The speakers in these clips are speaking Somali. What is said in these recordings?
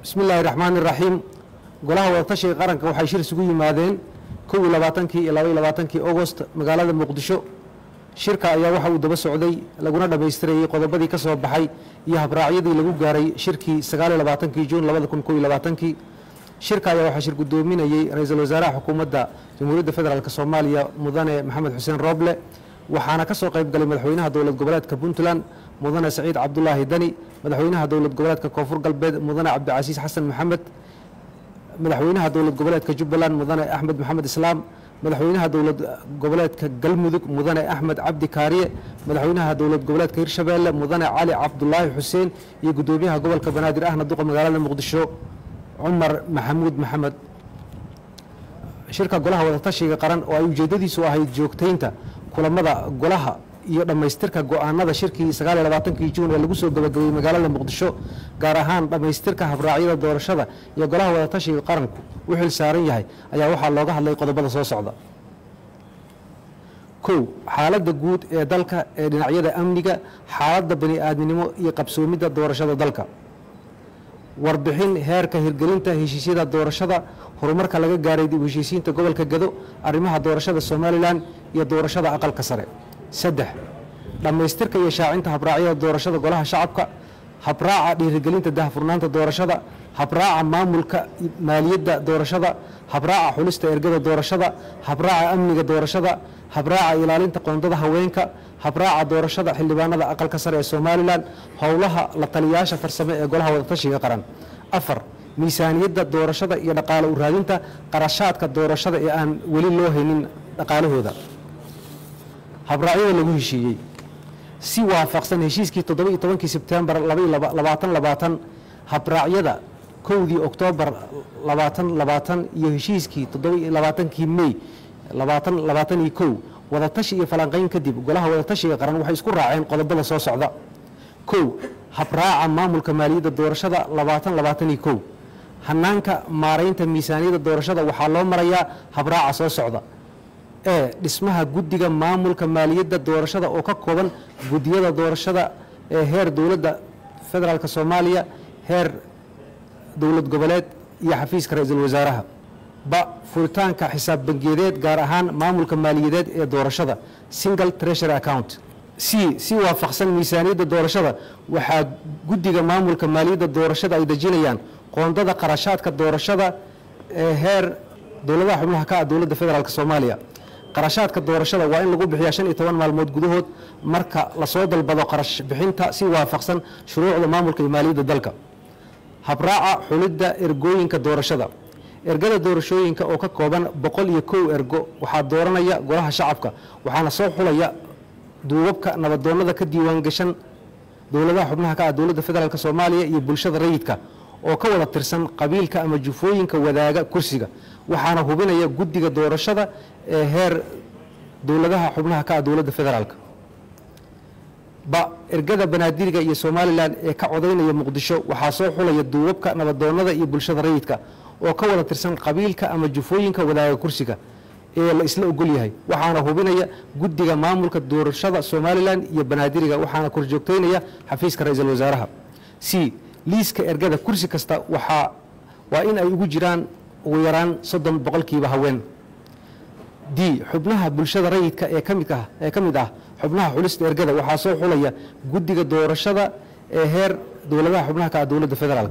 bismi illaahi raxmaani raxiim golaha wadatashiga qaranka waxay shir isugu yimaadeen kow iyo labaatankii iyo laba iyo labaatankii augost magaalada muqdisho shirka ayaa waxa uu daba socday laguna dhammaystirayey qodobadii ka soo baxay iyo habraacyadii lagu gaaray shirkii sagaal iyo labaatankii juun labada kun kow iyo labaatankii shirka ayaa waxaa shir guddoominayey ra-iisul wasaaraha xukuumadda jamhuuriyadda federaalk soomaaliya mudane maxamed xuseen rooble waxaana ka soo qayb galay madaxweynaha dowlad goboleedka puntland mudane saciid cabdulaahi dani madaxweynaha dowlad goboleedka koonfur galbeed mudane cabdicasiis xasan maxamed madaxweynaha dowlad goboleedka jubbaland mudane axmed maxamed islaam madaxweynaha dowlad goboleedka galmudug mudane axmed cabdi kaariye madaxweynaha dowlad goboleedka hirshabeelle mudane cali cabdulaahi xuseen iyo guddoomiyaha gobolka banaadir ahna duqa magaalada muqdisho cumar maxamuud maxamed shirka golaha wadatashiga qaran oo ay ujeeddadiisu ahayd joogtaynta kulamada golaha iyo dhammaystirka go-aanada shirkii sagaal iyo labaatankii juun ee lagu soo gabagabeeyey magaalada muqdisho gaar ahaan dhammaystirka habraacyada doorashada iyo golaha wadatashiga qaranku u xil saaran yahay ayaa waxaa looga hadlay qodobada soo socda kow xaaladda guud ee dalka ee dhinacyada amniga xaaladda bani aadminimo iyo qabsoomidda doorashada dalka warbixin heerka hirgelinta heshiisyada doorashada horumarka laga gaaray dib u heshiisiinta gobolka gado arrimaha doorashada somalilan iyo doorashada aqalka sare saddex dhammaystirka iyo shaacinta habraacyada doorashada golaha shacabka habraaca dhiirigelinta dahfurnaanta doorashada habraaca maamulka maaliyadda doorashada habraaca xulista ergada doorashada habraaca amniga doorashada habraaca ilaalinta qoondada haweenka habraaca doorashada xildhibaanada aqalka sare ee somalilan howlaha la taliyaasha farsame ee golaha wadatashiga qaran afar miisaaniyadda doorashada iyo dhaqaale u raadinta qarashaadka doorashada ee aan weli loo haynin dhaqaalahooda habraacyada lagu heshiiyey si waafaqsan heshiiskii toddoba-iyo tobankii sebtembar labaatan labaatan habraacyada kowdii oktoobar labaatan labaatan iyo heshiiskii toddoba-iyo labaatankii mey labaatan labaatan iyo kow wadatashi iyo falanqayn kadib golaha wadatashiga qaran waxay isku raaceen qodobada soo socda kow habraaca maamulka maaliyadda doorashada labaatan labaatan iyo kow hanaanka maaraynta miisaaniyadda doorashada waxaa loo marayaa habraaca soo socda ee dhismaha guddiga maamulka maaliyadda doorashada oo ka kooban guddiyada doorashada ee heer dowladda federaalk soomaaliya heer dowlad goboleed iyo xafiiska ra-iisul wasaaraha ba furitaanka xisaab bangiyadeed gaar ahaan maamulka maaliyadeed ee doorashada single treasury account c si waafaqsan miisaaniyadda doorashada waxaa guddiga maamulka maaliyadda doorashada ay dejinayaan qoondada qarashaadka doorashada ee heer dowladaha xubnaha ka ah dowladda federaalk soomaaliya qarashaadka doorashada waa in lagu bixiyaa shan iyo toban maalmood gudahood marka lasoo dalbado qarash bixinta si waafaqsan shuruucda maamulka iyo maaliyadda dalka habraaca xulidda ergooyinka doorashada ergada doorashooyinka oo ka kooban boqol iyo kow ergo waxaa dooranaya golaha shacabka waxaana soo xulaya duubabka nabadoonnada ka diiwaan gashan dowladaha xubnaha ka ah dowladda federaalk soomaaliya iyo bulshada rayidka oo ka wada tirsan qabiilka ama jufooyinka wadaaga kursiga waxaana hubinaya guddiga doorashada ee heer dowladaha xubnaha ka ah dowladda federaalk ba ergada banaadiriga iyo somalilan ee ka codaynaya muqdisho waxaa soo xulaya duubabka nabadoonnada iyo bulshada rayidka oo ka wada tirsan qabiilka ama jufooyinka wadaaga kursiga ee la isla ogol yahay waxaana hubinaya guddiga maamulka doorashada somalilan iyo banaadiriga waxaana korjoogteynaya xafiiska ra-iisul wasaaraha c liiska ergada kursi kasta waxaa waa in ay ugu jiraan ugu yaraan soddon boqolkiiba haween d xubnaha bulshada rayidka ee kamid ah ee ka mid ah xubnaha xulista ergada waxaa soo xulaya guddiga doorashada ee heer dowladaha xubnaha ka ah dowladda federaalk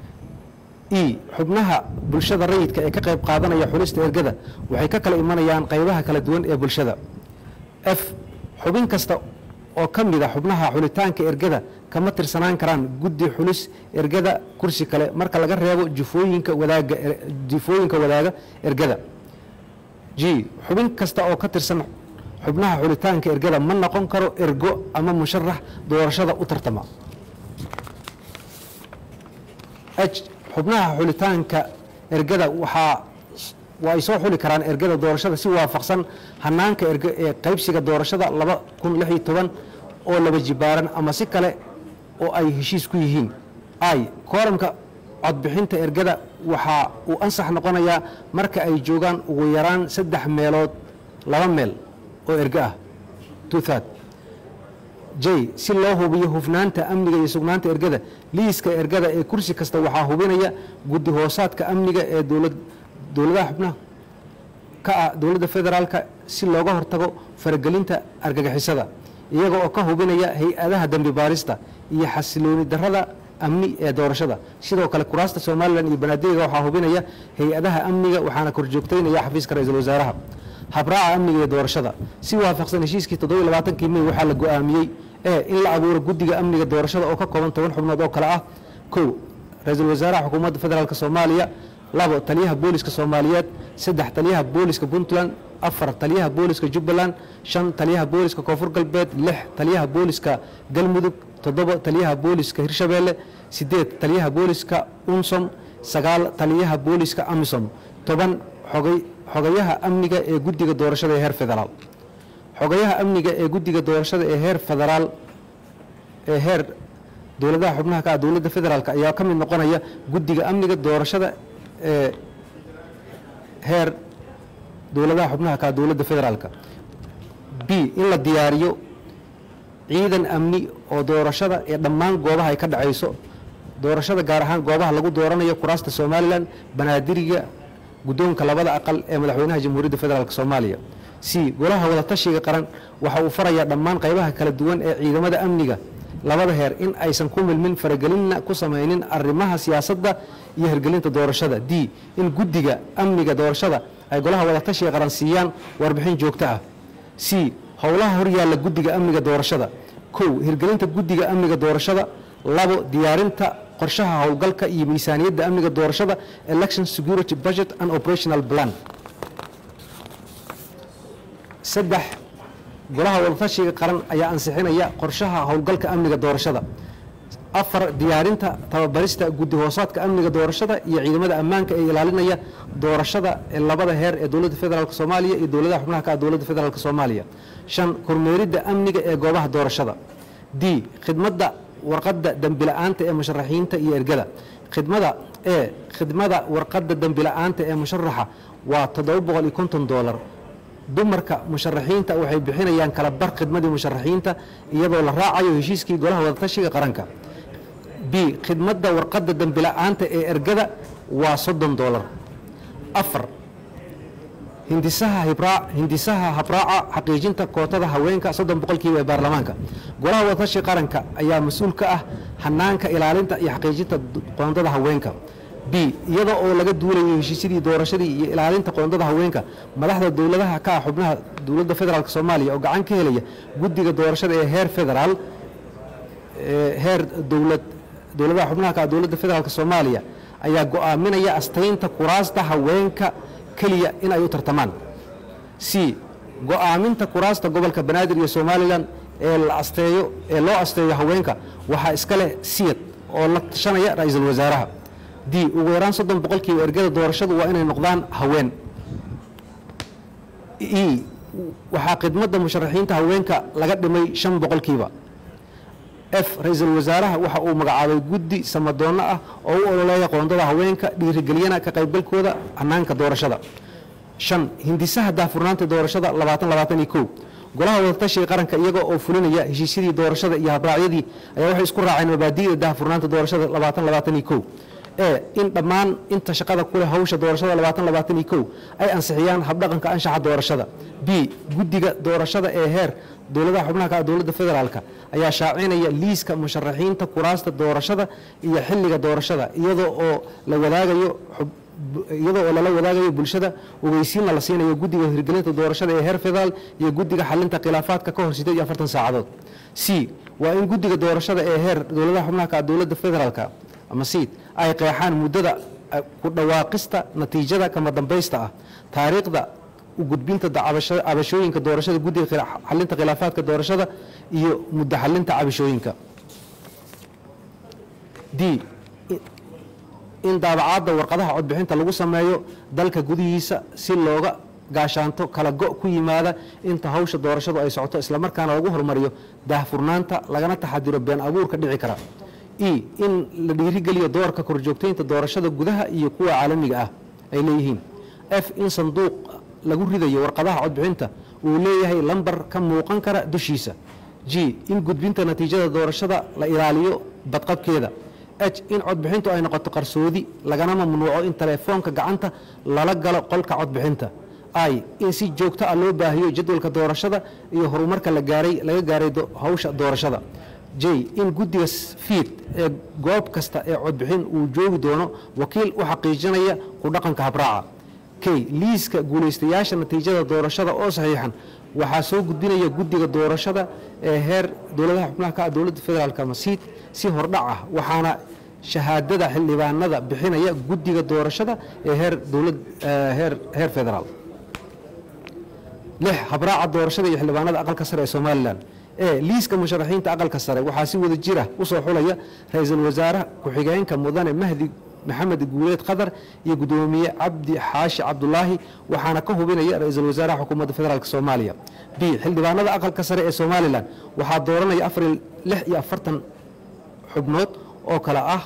e xubnaha bulshada rayidka ee ka qayb qaadanaya xulista ergada waxay ka kala imanayaan qaybaha kala duwan ee bulshada f xubin kasta oo ka mid a xubnaha xulitaanka ergada kama tirsanaan karaan guddi xulis ergada kursi kale marka laga reebo jufooyinka wadaaga jufooyinka wadaaga ergada g xubin kasta oo ka tirsan xubnaha xulitaanka ergada ma noqon karo ergo ama musharax doorashada u tartama h xubnaha xulitaanka ergada waxaa waa ay soo xuli karaan ergada doorashada si waafaqsan hanaanka erge ee qaybsiga doorashada laba kun lix iyo toban oo laba jibaaran ama si kale oo ay heshiis ku yihiin i kooramka codbixinta ergada waxaa uu ansax noqonayaa marka ay joogaan ugu yaraan saddex meelood laba meel oo erge ah tuthad j si loo hubiyo hufnaanta amniga iyo sugnaanta ergada liiska ergada ee kursi kasta waxaa hubinaya guddi hoosaadka amniga ee dowlad dowladaha xubnaha ka ah dowladda federaalka si looga hortago faragelinta argagixisada iyaga oo ka hubinaya hay-adaha dembi baarista iyo xasilooni darada amni ee doorashada sidoo kale kuraasta somalilan iyo banaadigga waxaa hubinaya hay-adaha amniga waxaana korjoogtaynaya xafiiska ra-iisul wasaaraha habraaca amniga iyo doorashada si waafaqsan heshiiskii toddobiy labaatankii mey waxaa la go-aamiyey ee in la abuuro guddiga amniga doorashada oo ka kooban toban xubnood oo kale ah kow ra-iisul wasaaraha xukuumadda federaalk soomaaliya labo taliyaha booliska soomaaliyeed saddex taliyaha booliska puntland afar taliyaha booliska jubbaland shan taliyaha booliska koonfur galbeed lix taliyaha booliska galmudug toddobo taliyaha booliska hirshabeelle sideed taliyaha booliska unsom sagaal taliyaha booliska amisom toban xogay xogayaha amniga ee guddiga doorashada ee heer federaal xogayaha amniga ee guddiga doorashada ee heer federaal ee heer dowladaha xubnaha ka ah dowladda federaalk ayaa ka mid noqonaya guddiga amniga doorashada ee heer dowladaha xubnaha ka ah dowladda federaalka b in la diyaariyo ciidan amni oo doorashada ee dhammaan goobaha ay ka dhacayso doorashada gaar ahaan goobaha lagu dooranayo kuraasta somalilan banaadiriga guddoonka labada aqal ee madaxweynaha jamhuuriyadda federaalk soomaaliya c golaha wadatashiga qaran waxa uu farayaa dhammaan qaybaha kala duwan ee ciidamada amniga labada heer in aysan ku milmin faragelinna ku samaynin arrimaha siyaasadda iyo hirgelinta doorashada d in guddiga amniga doorashada ay golaha wadatashiga qaran siiyaan warbixin joogto ah c howlaha horyaalla guddiga amniga doorashada kow hirgelinta guddiga amniga doorashada labo diyaarinta qorshaha howlgalka iyo miisaaniyadda amniga doorashada election security budget and operational plan saddex golaha wadatashiga qaran ayaa ansixinaya qorshaha howlgalka amniga doorashada afar diyaarinta tababarista guddi hoosaadka amniga doorashada iyo ciidamada ammaanka ee ilaalinaya doorashada ee labada heer ee dowladda federaalk soomaaliya iyo dowladaha xubnaha ka ah dowladda federaalk soomaaliya shan kormeeridda amniga ee goobaha doorashada d khidmadda warqadda dembila'aanta ee musharaxiinta iyo ergada khidmada e khidmada warqadda dembila'aanta ee musharaxa waa toddoba boqol iyo konton doolar dumarka musharaxiinta waxay bixinayaan kala bar khidmadii musharaxiinta iyadoo la raacayo heshiiskii golaha wadatashiga qaranka b khidmadda warqadda dembila'aanta ee ergada waa soddon doolar afar hindisaha hibraac hindisaha habraaca xaqiijinta kootada haweenka soddon boqolkiiba ee baarlamaanka golaha wadatashi qaranka ayaa mas-uul ka ah hanaanka ilaalinta iyo xaqiijinta qoondada haweenka b iyada oo laga duulayo heshiisyadii doorashadii iyo ilaalinta qoondada haweenka madaxda dowladaha ka ah xubnaha dowladda federaalk soomaaliya oo gacan ka helaya guddiga doorashada ee heer federaal heer dowlad dowladaha xubnaha ka ah dowladda federaalk soomaaliya ayaa go-aaminaya astaynta kuraasta haweenka keliya in ay u tartamaan c go-aaminta kuraasta gobolka banaadir iyo somalilan ee la asteeyo ee loo asteeyo haweenka waxaa iska leh siyad oo la tashanaya ra-iisul wasaaraha d ugu yaraan soddon boqolkiiba ergada doorashadu waa inay noqdaan haween e waxaa khidmadda musharaxiinta haweenka laga dhimay shan boqolkiiba f ra-iisul wasaaraha waxa uu magacaabay guddi samadoonno ah oo u ololeeya qoondada haweenka dhiirigeliyana ka qaybgalkooda hanaanka doorashada shan hindisaha daahfurnaanta doorashada labaatan labaatan iyo kow golaha wadatashiga qaranka iyaga oo fulinaya heshiisyadii doorashada iyo habraacyadii ayaa waxay isku raaceen mabaadi'da daahfurnaanta doorashada labaatan labaatan iyo kow ee in dhammaan inta shaqada kuleh hawsha doorashada labaatan labaatan iyo kow ay ansixiyaan habdhaqanka anshaxa doorashada b guddiga doorashada ee heer dowladaha xubnaha ka ah dowladda federaalka ayaa shaacinaya liiska musharaxiinta kuraasta doorashada iyo xilliga doorashada iyadoo oo la wadaagayo iyadoo oo lala wadaagayo bulshada ogeysiinna la siinayo guddiga hirgelinta doorashada ee heer federaal iyo guddiga xalinta khilaafaadka ka hor sideed iyo afartan saacadood c waa in guddiga doorashada ee heer dowladaha xubnaha ka ah dowladda federaalka ama siid ay qeexaan muddada ku dhawaaqista natiijada kama dambaysta ah taariikhda u gudbinta cabashooyinka doorashada guddiga xalinta khilaafaadka doorashada iyo muddo xalinta cabashooyinka d in daabacaadda warqadaha codbixinta lagu sameeyo dalka gudihiisa si looga gaashaanto kala go' ku yimaada inta hawsha doorashadu ay socoto islamarkaana lagu horumariyo daahfurnaanta lagana taxadiro been abuurka dhici kara e in la dhiirigeliyo doorka korjoogtaynta doorashada gudaha iyo kuwa caalamiga ah ay leeyihiin f in sanduuq lagu ridayo warqadaha codbixinta uu leeyahay lambar ka muuqan kara dushiisa g in gudbinta natiijada doorashada la ilaaliyo badqabkeeda h in codbixintu ay noqoto qarsoodi lagana mamnuuco in telefoonka gacanta lala galo qolka codbixinta i in si joogto ah loo baahiyo jadwalka doorashada iyo horumarka la gaaray laga gaaray hawsha doorashada j in guddiga fiid ee goob kasta ee codbixin uu joogi doono wakiil u xaqiijinaya ku dhaqanka habraaca k liiska guulaystayaasha natiijada doorashada oo saxiixan waxaa soo gudbinaya guddiga doorashada ee heer dowladaha xubnaha ka ah dowladda federaalk masiid si hordhac ah waxaana shahaadada xildhibaanada bixinaya guddiga doorashada ee heer dowlad heer heer federaal lix habraaca doorashada iyo xildhibaanada aqalka sare ee somalilan ee liiska musharaxiinta aqalka sare waxaa si wada jira usoo xulaya ra-iisul wasaare ku-xigeenka mudane mahdi maxamed guuleed qadar iyo gudoomiye cabdi xaashi cabdulaahi waxaana ka hubinaya ra-iisul wasaaraha xukuumadda federaalk soomaaliya b xildhibaanada aqalka sare ee somalilan waxaa dooranaya afar lix iyo afartan xubnood oo kale ah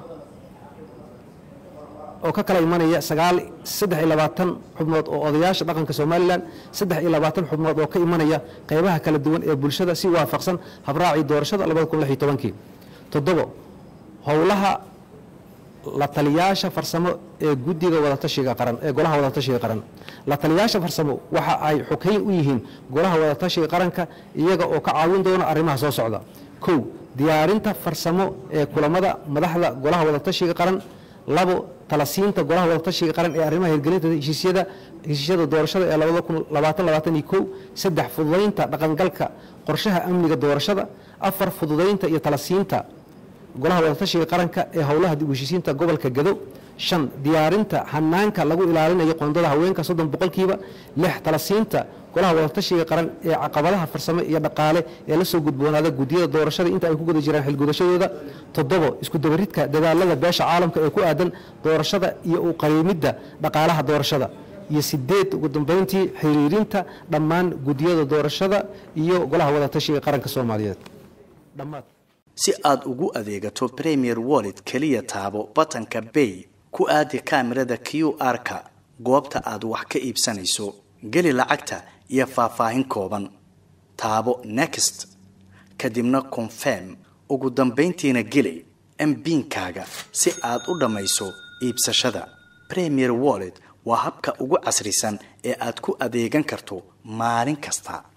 oo ka kala imanaya sagaal saddex iyo labaatan xubnood oo odayaasha dhaqanka somalilan saddex iyo labaatan xubnood oo ka imanaya qaybaha kala duwan ee bulshada si waafaqsan habraacii doorashada labada kun lix iyo tobankii toddobo howlaha la taliyaasha farsamo ee guddiga wadatashiga qaran ee golaha wadatashiga qaran la taliyaasha farsamo waxa ay xukayn u yihiin golaha wadatashiga qaranka iyaga oo ka caawin doona arrimaha soo socda kow diyaarinta farsamo ee kulamada madaxda golaha wadatashiga qaran labo talasiinta golaha wadatashiga qaran ee arrimaha hirgelinta heshiisyada heshiisyada doorashada ee labada kun labaatan labaatan iyo kow saddex fududaynta dhaqangalka qorshaha amniga doorashada afar fududaynta iyo talasiinta golaha wadatashiga qaranka ee howlaha dib u heshiisiinta gobolka gado shan diyaarinta hanaanka lagu ilaalinayo qoondada haweenka soddon boqolkiiba lix talasiinta golaha wadatashiga qaran ee caqabadaha farsamo iyo dhaqaale ee la soo gudboonaada guddiyada doorashada inta ay ku guda jiraan xilgudashadooda toddobo isku dabaridka dadaalada beesha caalamka ee ku aadan doorashada iyo u qariimidda dhaqaalaha doorashada iyo sideed ugu dambeyntii xiriirinta dhammaan guddiyada doorashada iyo golaha wadatashiga qaranka soomaaliyeed dhammaad si aad ugu adeegato premier wallet keliya taabo batanka bay ku aadi kaamirada q r-ka goobta aad wax ka iibsanayso geli lacagta iyo faahfaahin kooban taabo next kadibna confirm ugu dambayntiina geli mbiinkaaga si aad u dhammayso iibsashada premier wallet waa habka ugu casrisan ee aad ku adeegan karto maalin kasta